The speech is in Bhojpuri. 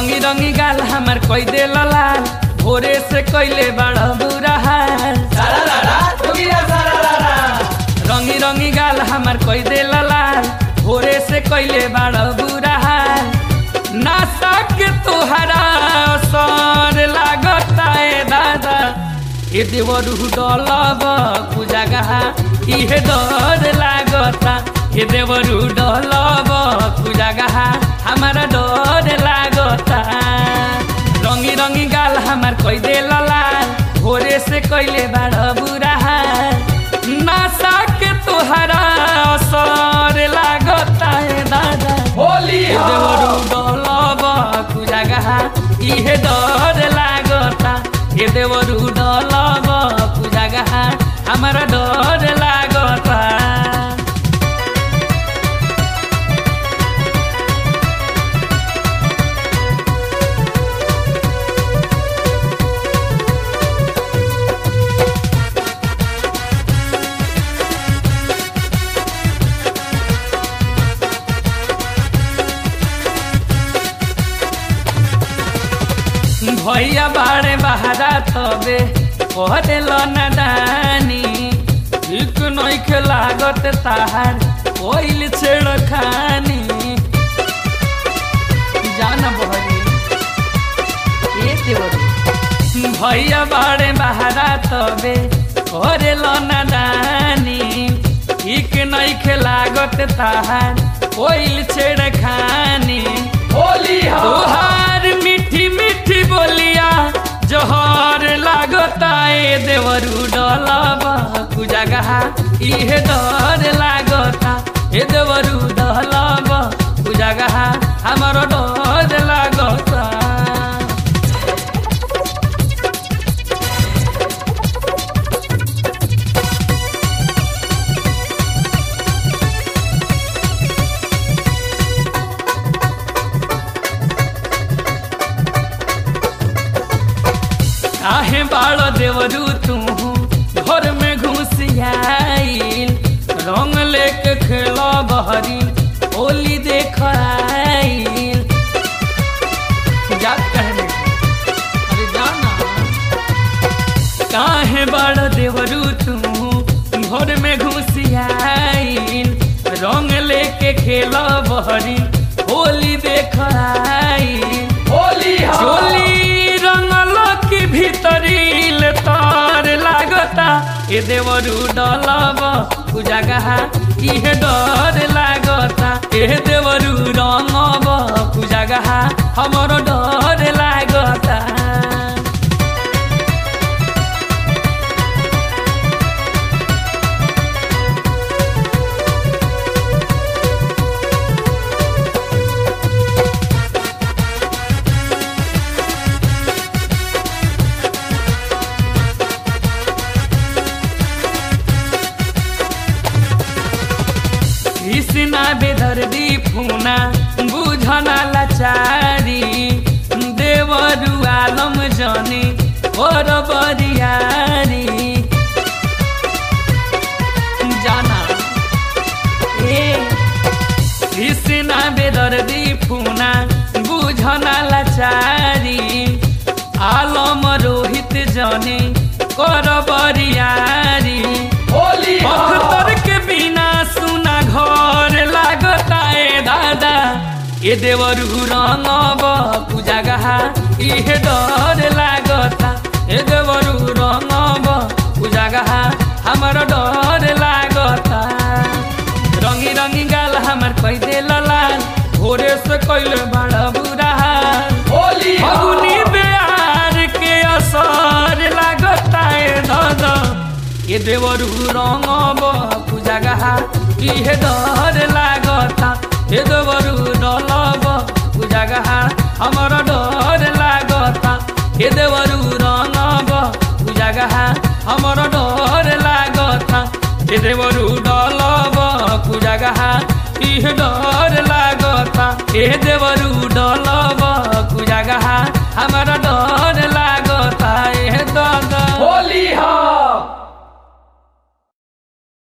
रंगी रंगी गाल हमार कोई दे लाल भोरे से कैले बड़ा बुरा हाल रंगी रंगी गाल हमार कोई दे लाल भोरे से कैले बड़ा बुरा हाल नासा के तोहरा सर लागता ए दादा ए देवरू डलब कुजागा इहे डर लागता ए देवरू डलब कुजागा हमारा डर लागता रंगी रंगी गाल हमार कोई दे लाल भोरे से कैले बड़ा बुरा हाल नासा के तोहरा असर लागता ए दादा होली ए देवरू डलब कुजागा इहे डर लागता ए देवरू डलब कुजागा हमारा डर लागता भैया बाड़े बहारा तबे कहते नदानी ठीक नइखे लागत ताहार कोइल छेड़ खानी जाना बहरी ए देवरी भैया बाड़े बहारा तबे करे नदानी ठीक नइखे लागत ताहार कोइल छेड़ खानी होली तोहार मीठी मीठी बोलिया जोहर लागता ए देवरू डलबा कुजागा इहे डर लागता ए देवरू डलबा कुजागा हमारो डर लागता काहे बाड़ो देवरू तू घर में घुसियाइल रंग लेके खेला बहरी होली देख आइल जा कहने अरे जाना काहे बाड़ो देवरू तू घर में घुसियाइल रंग लेके खेला बहरी होली देख आइल होली चोली रंगल की भीतरी ले तार लागता ए देवरू डलब कुजागा इहे डर लागता ए देवरू रंगब कुजागा हमरो डर लागता कृष्णा बेदर्दी फुना बुझना लाचारी देवरु आलम जनी और बरियारी जाना ए कृष्णा बेदर्दी फुना बुझना लाचारी आलम रोहित जनी कर बरियारी होली अख्तर के बिना सुना घर लागता ए दादा ए देवरू रंगब पूजागा इहे डर लागता ए देवरू रंगब पूजागा हमर डर लागता रंगी रंगी गाल हमर कई दे लाल भोरे से कैले बड़ा बुरा हाल होली फगुनी बिहार के असर लागता ए दादा ए देवरू रंगब पूजागा इहे डर लागता ए देवरू डलब पूजागा हमर डर लागता ए देवरू रंगब पूजागा हमर डर लागता ए देवरू डलब पूजागा इहे डर लागता ए देवरू डलब पूजागा हमर डर लागता ए दादा